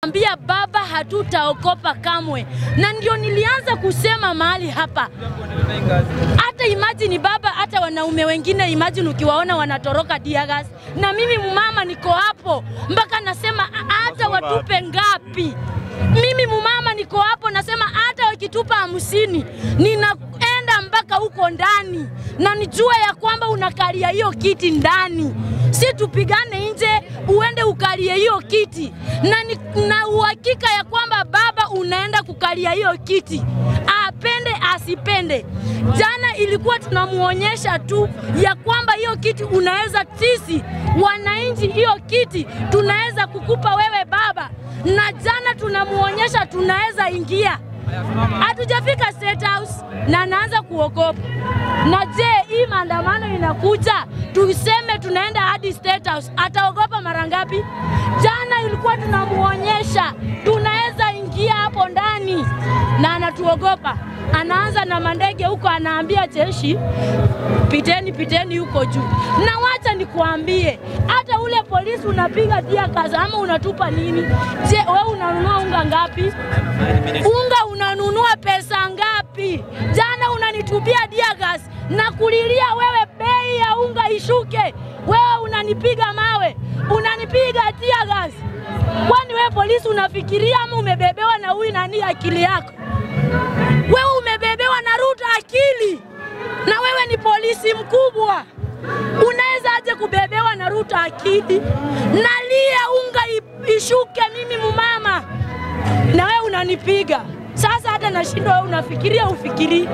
Ambia baba, hatutaokopa kamwe, na ndio nilianza kusema mahali hapa. Hata imagine baba, hata wanaume wengine imagine ukiwaona wanatoroka diagas, na mimi mumama niko hapo mpaka nasema "A- hata watupe ngapi mimi mumama niko hapo nasema hata wakitupa hamsini ninaenda mpaka huko ndani na nijue ya kwamba unakalia hiyo kiti ndani, si tupigane nje uende ukalie hiyo kiti na, ni, na uhakika ya kwamba baba unaenda kukalia hiyo kiti apende asipende. Jana ilikuwa tunamuonyesha tu ya kwamba hiyo kiti unaweza, sisi wananchi, hiyo kiti tunaweza kukupa wewe baba, na jana tunamuonyesha tunaweza ingia. Hatujafika State House na anaanza kuogopa. Na je, hii maandamano inakuja, tuseme tunaenda hadi State House, ataogopa mara ngapi? Jana ilikuwa tunamuonyesha tunaweza ingia hapo ndani na anatuogopa. Anaanza na mandege huko, anaambia jeshi piteni, piteni huko juu. Na wacha nikuambie, hata ule polisi unapiga dia kaza ama unatupa nini? Je, wewe unanunua unga ngapi? Unga unanunua pesa ngapi? Jana unanitupia dia gas na kulilia wewe, bei ya unga ishuke, wewe unanipiga mawe, unanipiga dia gas. Kwani wewe polisi unafikiria ama umebebewa na huyu nani akili yako? Wewe umebebewa na Ruto akili, na wewe ni polisi mkubwa. Unaweza aje kubebewa na Ruto akili? Nalia unga i- ishuke, mimi mumama, na wewe unanipiga. Sasa hata nashindwa, wewe unafikiria ufikiri,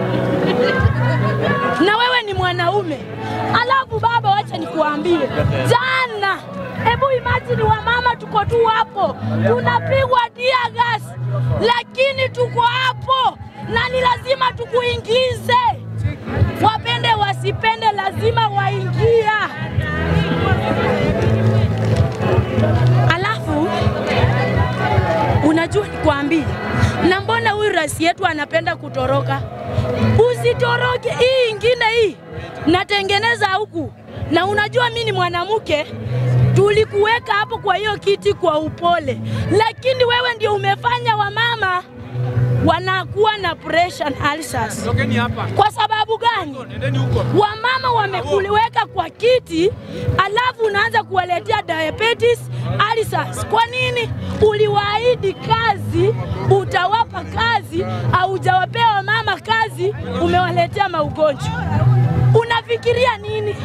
na wewe ni mwanaume. Alafu baba, wacha nikuambie, jana, hebu imagine wamama tuko tu hapo tunapigwa dia gas, lakini tuko hapo na ni lazima tukuingize, wapende wasipende, lazima waingia. Alafu unajua nikwambie, na mbona huyu rais yetu anapenda kutoroka? Usitoroke, hii ingine hii natengeneza huku, na unajua mi ni mwanamke, tulikuweka hapo kwa hiyo kiti kwa upole, lakini wewe ndio umefanya wamama wanakuwa na pressure na ulcers. Tokeni hapa. Kwa sababu gani? Nendeni huko. Wamama wamekuliweka kwa kiti, alafu unaanza kuwaletea diabetes, ulcers. Kwa nini? Uliwaahidi kazi, utawapa kazi, haujawapea wamama kazi, umewaletea maugonjwa. Unafikiria nini?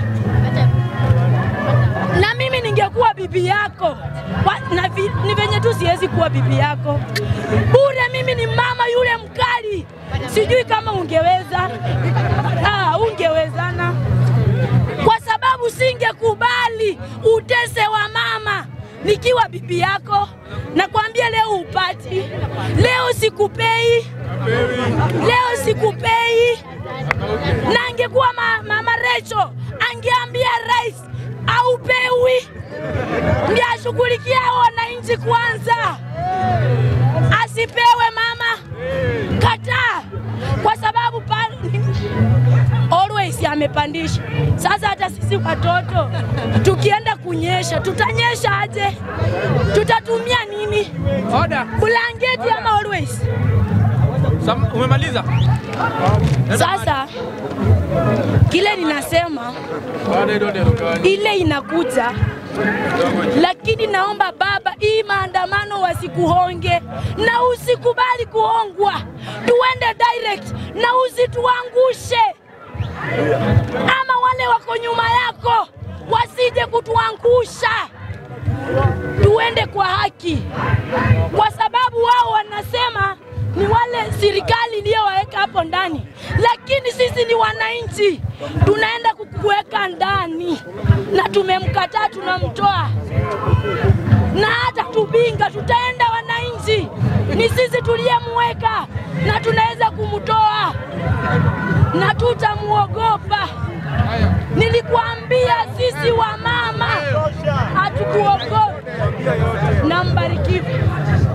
na mimi ningekuwa bibi yako Wa- na vi, ni venye tu siwezi kuwa bibi yako bure. Mimi ni mama yule mkali, sijui kama ungeweza. Ah, ungewezana kwa sababu singekubali utese wa mama nikiwa bibi yako. Nakwambia leo upati, leo sikupei, leo sikupei na angekuwa ma, mama Recho angeambia rais aupewi, ndiye ashughulikia wananchi kwanza, asipewe mama. Kataa, kwa sababu pa, always amepandisha. Sasa hata sisi watoto tukienda kunyesha, tutanyesha aje? Tutatumia nini? Order. Blanketi ama always? Sam, umemaliza? Sasa kile ninasema Order, order, order. ile inakuja, lakini naomba baba, hii maandamano wasikuhonge na usikubali kuhongwa, tuende direct na usituangushe, ama wale wako nyuma yako wasije kutuangusha. Tuende kwa haki, kwa sababu wao wanasema ni wale serikali iliyowaweka hapo ndani, lakini sisi ni wananchi, tunaenda kukuweka ndani na tumemkataa, tunamtoa na hata tubinga, tutaenda wananchi, ni sisi tuliyemweka na tunaweza kumtoa na tutamuogopa. Nilikuambia sisi wa mama hatukuogopa. Na mbarikiwe.